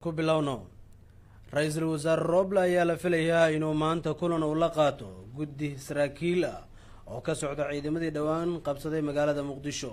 ku bilowno ra-iisul wasaare rooble ayaa la filayaa inuu maanta kulan uu la qaato guddi saraakiil ah oo ka socda ciidamadii dhowaan qabsaday magaalada muqdisho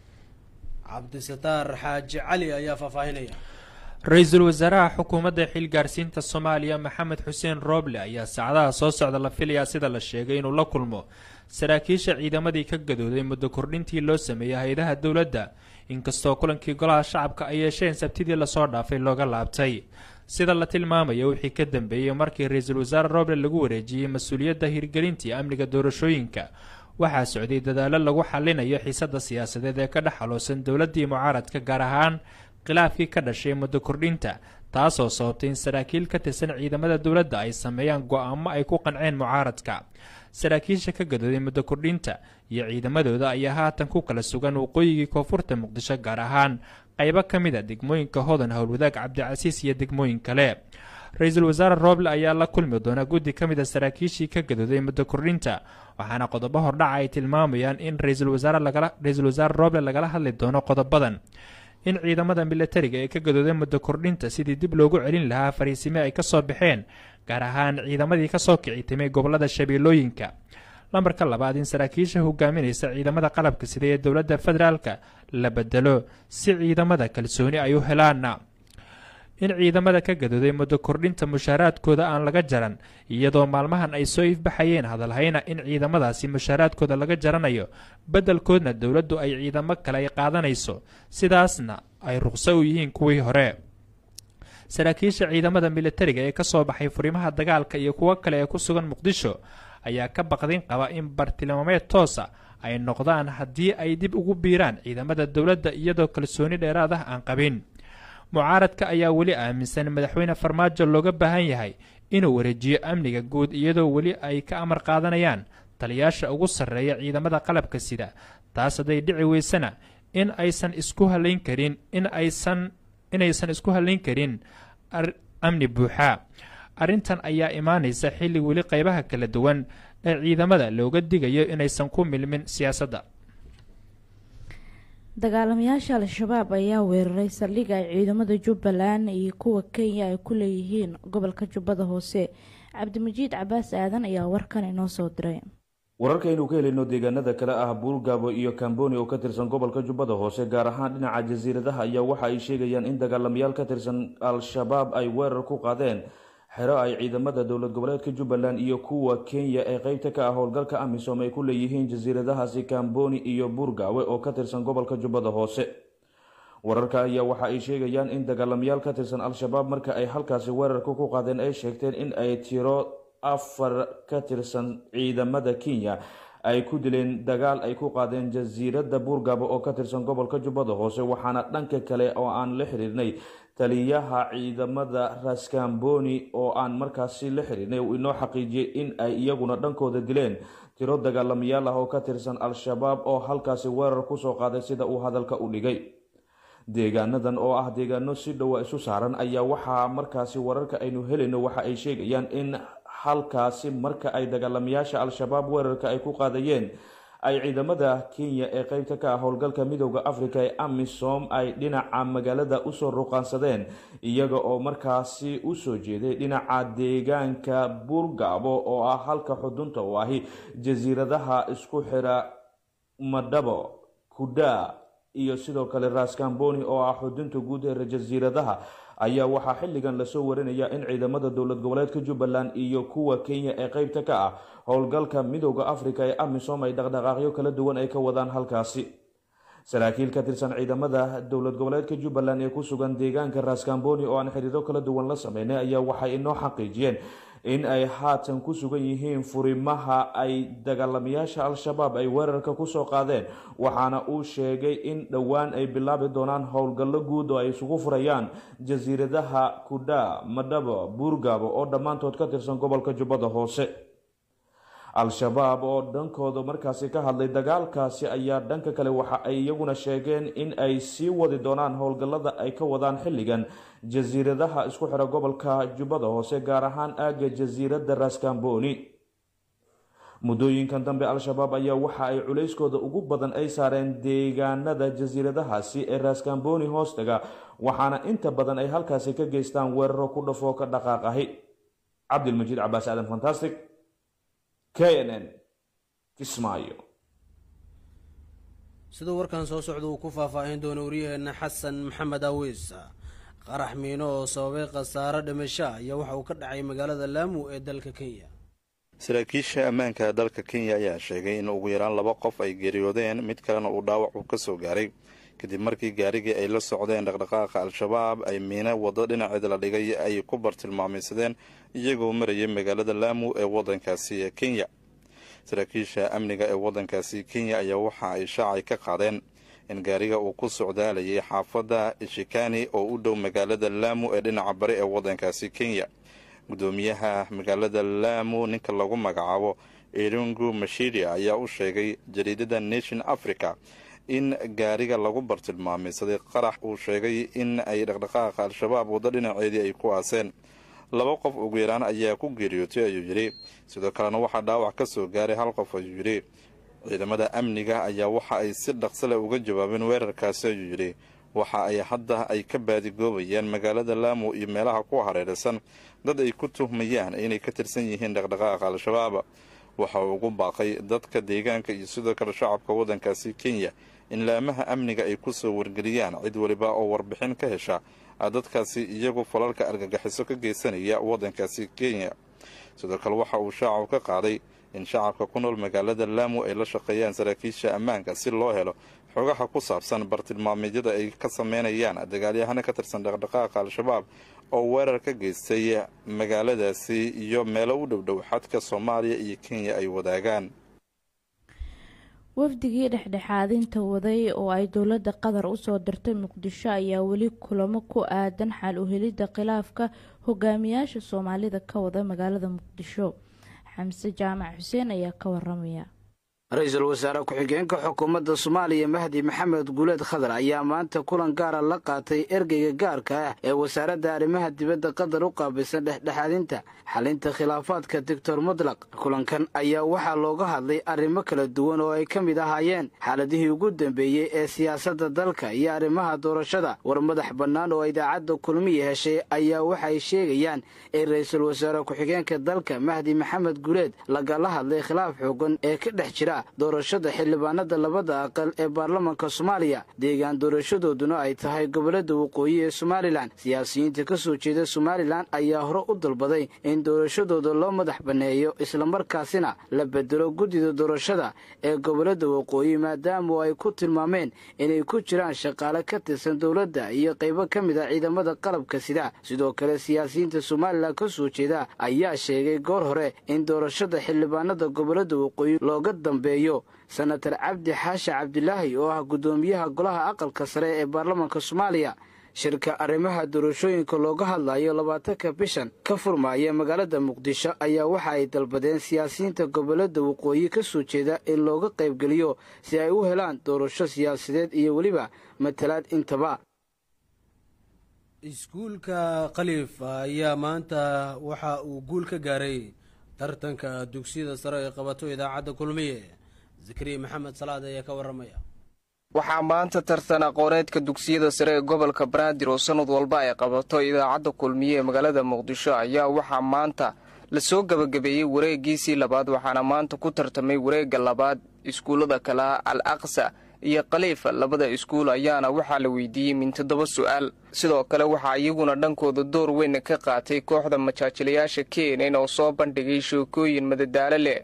cabdisataar xaaji cali ayaa faahfaahinaya ra-iisul wasaaraha xukuumadda xilgaarsiinta soomaaliya maxamed xuseen rooble ayaa saacadaha soo socda la filayaa sida la sheegay inuu la kulmo saraakiisha ciidamadii ka gadooday muddo kordhintii loo sameeyey hay-adaha dowladda inkastoo kulankii golaha shacabka ay yeesheen sabtidii lasoo dhaafay looga laabtay sida la tilmaamaya wixii ka dambeeyey markii ra-iisul wasaare rooble lagu wareejiyey mas-uuliyadda hirgelintii amniga doorashooyinka waxaa socday dadaallo lagu xalinayo xiisadda siyaasadeed ee ka dhex xaloosan dowladdii mucaaradka gaar ahaan khilaafkii ka dhashay muddo kordhinta taasoo sababtay in saraakiil ka tirsan ciidamada dowladda ay sameeyaan go-aamo ay ku qanceen mucaaradka saraakiisha ka gadooday muddo kordhinta iyo ciidamadooda ayaa haatan ku kala sugan waqooyigii koonfurta muqdisho gaar ahaan qaybo ka mid a degmooyinka hodan howlwadaag cabdicasiis iyo degmooyin kale ra-iisul wasaare rooble ayaa la kulmi doona guddi ka mid a saraakiishii ka gadooday muddo kordhinta waxaana qodobo hordhaca ay tilmaamayaan in ra-iisul wasaare rooble lagala hadli doono qodobadan in ciidamada milatariga ee ka gadooday muddo kordhinta sidii dib loogu celin lahaa fariisime ay kasoo baxeen gaar ahaan ciidamadii kasoo kici timay gobolada shabeellooyinka lambarka labaad in saraakiisha hogaaminaysa ciidamada qalabka sida ee dowladda federaalka la bedelo si ciidamada kalsooni ay u helaana in ciidamada ka gadooday muddo kordhinta mushaaraadkooda aan laga jaran iyadoo maalmahan ay soo ifbaxayeen hadalhayna in ciidamadaasi mushaaraadkooda laga jaranayo beddelkoodna dowladdu ay ciidamo kale ay qaadanayso sidaasna ay ruqso u yihiin kuwii hore saraakiisha ciidamada militariga ee kasoo baxay furimaha dagaalka iyo kuwo kale ee ku sugan muqdisho ayaa ka baqdin qaba in bartilmaameed toosa ay noqdaan haddii ay dib ugu biiraan ciidamada dowladda iyadoo kalsooni dheeraad ah aan qabin mucaaradka ayaa weli aaminsan madaxweyne farmaajo looga baahan yahay inuu wareejiyo amniga guud iyadoo weli ay ka amar qaadanayaan taliyaasha ugu sarreeya ciidamada qalabka sida taas hadday dhici weysana in aysan isku halayn karin in aysan inaysan isku halayn karin amni buuxa arrintan ayaa imaanaysa xilli weli qaybaha kala duwan ee ciidamada looga digayo inaysan ku milmin siyaasadda dagaalamayaasha al-shabaab ayaa weeraray saldhig ay ciidamada jubbaland iyo kuwa kenya ay ku leeyihiin gobolka jubbada hoose cabdimajiid cabaas aadan ayaa warkan inoo soo diray wararkaynu ka helayno deegaanada kale ah buurgaabo iyo kamboni oo ka tirsan gobolka jubbada hoose gaar ahaan dhinaca jasiiradaha ayaa waxa ay sheegayaan in dagaalamayaal ka tirsan al-shabaab ay weerar ku qaadeen xero ay ciidamada dowlad goboleedka jubbaland iyo kuwa kenya ee qeybta ka ah howlgalka amisom ay ku leeyihiin jasiiradahaasi kamboni iyo buurgaawe oo ka tirsan gobolka jubbada hoose wararka ayaa waxa ay sheegayaan in dagaalamayaal ka tirsan al-shabaab marka ay halkaasi weerarka ku qaadeen ay sheegteen in ay tiro afar ka tirsan ciidamada kenya ay ku dileen dagaal ay ku qaadeen jasiiradda buurgaabo oo ka tirsan gobolka jubbada hoose waxaana dhanka kale oo aan la xiriirnay taliyaha ciidamada raskamboni oo aan markaasi la xiriirnay uu inoo xaqiijiyey in ay iyaguna dhankooda dileen tiro dagaalamayaal ah oo ka tirsan al-shabaab oo halkaasi weerar kusoo qaaday sida uu hadalka u dhigay deegaanadan oo ah deegaano si dhowa isu saaran ayaa waxaa markaasi wararka aynu helayno waxa ay sheegayaan in halkaasi marka ay dagaalamayaasha al-shabaab weerarka ay ku qaadayeen ay ciidamada kenya ee qeybta ka ah howlgalka midooda africa ee amisom ay dhinaca magaalada usoo ruqaansadeen iyaga oo markaasi usoo jeeday dhinaca deegaanka buurgaabo oo ah halka xudunta u ahi jasiiradaha isku xira madhabo kudaa iyo sidoo kale raskamboni oo ah xudunta guud ee jasiiradaha ayaa waxaa xilligan lasoo warinaya in ciidamada dowlad goboleedka jubbaland iyo kuwa kenya ee qeybta ka ah howlgalka midooda africa ee amisom ay dhaqdhaqaaqyo kala duwan ay ka wadaan halkaasi saraakiil ka tirsan ciidamada dowlad goboleedka jubbaland ee ku sugan deegaanka raskamboni oo aan xiriiro kala duwan la sameynay ayaa waxay inoo xaqiijiyeen in ay haatan ku sugan yihiin furimaha ay dagaalamayaasha al-shabaab ay weerarka kusoo qaadeen waxaana uu sheegay in dhowaan ay bilaabi doonaan howlgallo guud oo ay isugu furayaan jasiiradaha kudha madhabo buurgaabo oo dhammaantood ka tirsan gobolka jubbada hoose al-shabaab oo dhankooda markaasi ka hadlay dagaalkaasi ayaa dhanka kale waxa ay iyaguna sheegeen in ay sii wadi doonaan howlgallada ay ka wadaan xilligan jasiiradaha isku xira gobolka jubbada hoose gaar ahaan aagga jasiiradda raskamboni muddooyinkan dambe al-shabaab ayaa waxa ay culayskooda ugu badan ay saareen deegaanada jasiiradahaasi ee raaskambooni hoostaga waxaana inta badan ay halkaasi ka geystaan weeraro ku dhafoo ka dhaqaaq ahi cabdilmajiid cabaas aadan fantastic k n n kismaayo siduu warkan soo socda uu ku faahfaahin doono waryaheena xasan maxamed awiis qarax miino oo sababay khasaaro dhimasho ayaa waxa uu ka dhacay magaalada laamu ee dalka kenya saraakiisha ammaanka dalka kenya ayaa sheegay in ugu yaraan laba qof ay geeriyoodeen mid kalena uu dhaawac uu ka soo gaaray kadib markii gaarigii ay la socdeen dhaqdhaqaaqa al-shabaab ay miino waddo dhinaceeda la dhigay ay ku bartilmaamaysadeen iyagoo marayay magaalada laamu ee waddankaasi ee kenya saraakiisha amniga ee waddankaasi kenya ayaa waxa ay shaacay ka qaadeen in gaariga uu ku socdaalayay xaafadda ishikani oo u dhow magaalada laamu ee dhinaca bari ee waddankaasi kenya guddoomiyaha magaalada laamu ninka lagu magacaabo irungu mashiria ayaa u sheegay jariidada nation africa in gaariga lagu bartilmaamaysaday qarax uu sheegay in ay dhaqdhaqaaqa al-shabaab waddo dhinaceedii ay ku aaseen laba qof ugu yaraan ayaa ku geeriyootay ayuu yidhi sidoo kalena waxaa dhaawac ka soo gaaray hal qof ayuu yidhi ciidamada amniga ayaa waxa ay si dhaqsale uga jawaabeen weerarkaasi ayuu yidhi waxa ay hadda ay ka baadigoobayaan magaalada laamu iyo meelaha ku hareeraysan dad ay ku tuhmayaan inay ka tirsan yihiin dhaqdhaqaaqa al-shabaab waxa uu ugu baaqay dadka deegaanka iyo sidoo kale shacabka waddankaasi kenya in laamaha amniga ay ku soo wargeliyaan cid waliba oo warbixin ka hesha dadkaasi iyagu falalka argagaxiso ka geysanaya waddankaasi kenya sidoo kale waxa uu shaacu ka qaaday in shacabka ku nool magaalada laamu ay la shaqeeyaan saraakiisha ammaanka si loo helo xogaha ku saabsan bartilmaameedyada ay ka sameynayaan dagaalyahana ka tirsan dhaqdhaqaaqa al-shabaab oo weerar ka geystay magaaladaasi iyo meelo u dhowdhow xadka soomaaliya iyo kenya ay wadaagaan wafdigii dhexdhexaadinta waday oo ay dowladda qatar usoo dirtay muqdisho ayaa weli kulamo ku aadan xal u helidda khilaafka hogaamiyaasha soomaalida ka wada magaalada muqdisho xamse jaamac xuseen ayaa ka waramaya ra-iisul wasaare ku-xigeenka xukuumadda soomaaliya mahdi maxamed guuleed khadar ayaa maanta kulan gaara la qaatay ergeyga gaarka ah ee wasaaradda arrimaha dibadda qatar u qaabilsan dhexdhexaadinta xalinta khilaafaadka doctor mutlaq kulankan ayaa waxaa looga hadlay arrimo kala duwan oo ay ka mid ahaayeen xaaladihii ugu dambeeyey ee siyaasadda dalka iyo arrimaha doorashada war madax bannaan oo idaacadda kulmiya heshay ayaa waxay sheegayaan in ra-iisul wasaare ku-xigeenka dalka mahdi maxamed guuleed lagala hadlay khilaaf xoogan ee ka dhex jira doorashada xildhibaanada labada aqal ee baarlamanka soomaaliya deegaan doorashadooduna ay tahay gobolada waqooyi ee somalilan siyaasiyiinta ka soo jeeda somalilan ayaa hore u dalbaday in doorashadooda loo madax banneeyo islamarkaasina la bedelo guddida doorashada ee gobolada waqooyi maadaama ay ku tilmaameen inay ku jiraan shaqaale ka tirsan dowladda iyo qaybo ka mid a ciidamada qalabka sida sidoo kale siyaasiyiinta somalilan ka soo jeeda ayaa sheegay goor hore in doorashada xildhibaanada gobolada waqooyi looga dambe senatar cabdi xaashi cabdilaahi oo ah guddoomiyaha golaha aqalka sare ee baarlamanka soomaaliya shirka arrimaha doorashooyinka looga hadlayo labaatanka bishan ka furmaaya magaalada muqdisho ayaa waxa ay dalbadeen siyaasiyiinta gobolada waqooyi ka soo jeeda in looga qaybgeliyo si ay u helaan doorasho siyaasadeed iyo weliba matalaad intaba iskuulka khaliif ayaa maanta waxa uu guul ka gaaray tartanka dugsiyada sare ee qabato idaacadda kulmiye zakariya maxamed salaad ayaa ka waramaya waxaa maanta tartan aqooneedka dugsiyada sare ee gobolka banaadir oo sannad walba ay qabato idaacadda kulmiye ee magaalada muqdisho ayaa waxaa maanta lasoo gebagabeeyey wareegiisii labaad waxaana maanta ku tartamay wareegga labaad iskuullada kalaha al aqsa iyo khaliifa labada iskuul ayaana waxaa la weydiiyey min toddoba su'aal sidoo kale waxaa iyaguna dhankooda door weyn ka qaatay kooxda majaajilayaasha keenan oo soo bandhigay sheekooyin madadaalo leh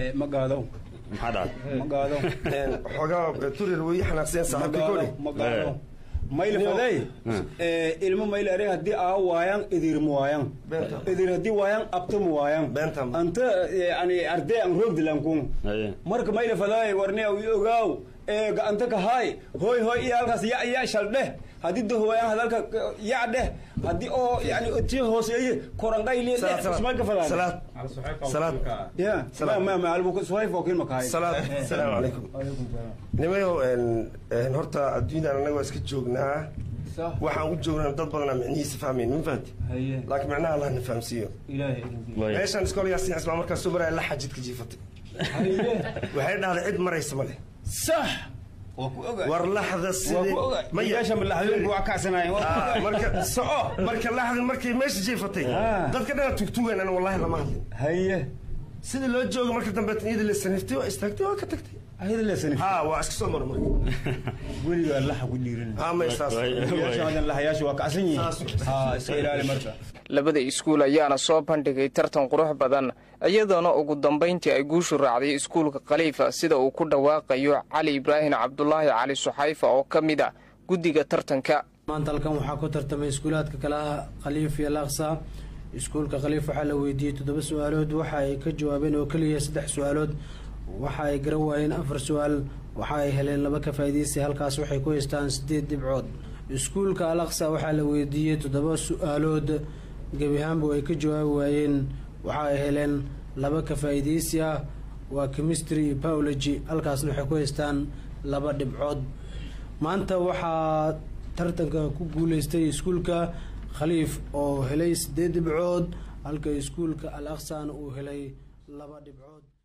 maylfaday ilmo mayl are haddii aa waayan idirma waayan idir haddii waayan abtama waayan anta yani arday an roogdilankun marka maylafaday warne ogaaw gacanta ka haay hooy hooy iyo halkaas ya ya shal dheh haddii dahowayan hadalka ya dheh haddii oo yani tii hooseeye korandhayli dheh ismayka fadaa ya ma ma albu suhayf oo kin makahay salaamu calaykum nimayow horta adduunyadan annaga waa iska joognaa waxaan u joognaa dad badanaa micnihiisa fahmayn ma fahanti laakiin micnaha allah na fahamsiiyo meeshaan iskool yaasiin cismaa markaa soo maraya la xajidka jiifatay waxay dhahday cid maraysa ma leh sax waa ku oga war laxda waa ku oga meesha malaxdooyinku waa kacsanaayen Ah, marka soco marka laxda markay meesha jiifatay Ah. dadka dhana tugtugan ana wallahi lama hadlin haye sidii loo jooga marka dambe iyada la saniftay waa istaagtay waa ka tagtay ayada leesanif ha waa iska soo mara marka weligaa laxa ku dhiirin ha may saas lahayaasha waa kacsan yihiin ha iska ilaali marka labada iskuul ayaana soo bandhigay tartan qurux badan iyadoona ugu dambayntii ay guushu raacday iskuulka khaliifa sida uu ku dhawaaqayo cali ibraahim cabdulaahi cali suxayfa oo ka mid a guddiga tartanka maanta halkan waxaa ku tartamay iskuulaadka kale ah khaliif iyo laaqsa iskuulka khaliif waxaa la weydiiyey toddoba su-aalood waxa ay ka jawaabeen oo keliya saddex su-aalood waxa ay garan waayeen afar su-aal waxa ay heleen laba ka faa'iidaysi halkaas waxay ku haystaan sideed dhibcood iskuulka alaqsa waxaa la weydiiyey toddoba su-aalood gebi ahaanba ay ka jawaabi waayeen waxa ay heleen laba ka faa'iidaysi ah waa chemistry iyo biology halkaasna waxay ku haystaan laba dhibcood maanta waxaa tartanka ku guuleystay iskuulka khaliif oo helay sideed dhibcood halka iskuulka al aqsana uu helay laba dhibcood